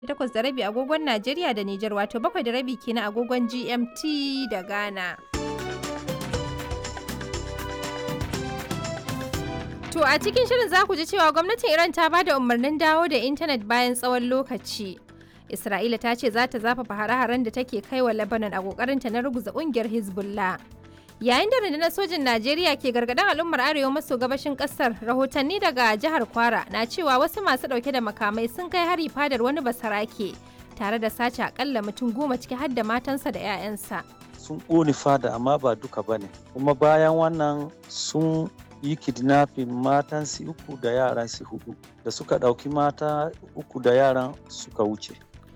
takwas da rabi agogon Najeriya da Nijar wato bakwai da rabi kenan agogon GMT da Ghana. To a cikin shirin za ku ji cewa gwamnatin Iran ta ba da umarnin dawo da intanet bayan tsawon lokaci. Isra'ila ta ce za ta zafafa hare-haren da take kai wa Lebanon a kokarinta na ruguza kungiyar Hezbollah. Yayin da rundunar sojin Najeriya ke gargaɗin al'ummar arewa maso gabashin ƙasar, rahotanni daga jihar Kwara na cewa wasu masu ɗauke da makamai sun kai hari fadar wani basarake tare da sace akalla mutum goma ciki har da matansa da 'ya'yansa. Sun ƙone fada amma ba duka bane. Kuma bayan wannan sun yi kidnapping matan su uku da yaran su hudu da suka ɗauki mata uku da yaran suka wuce.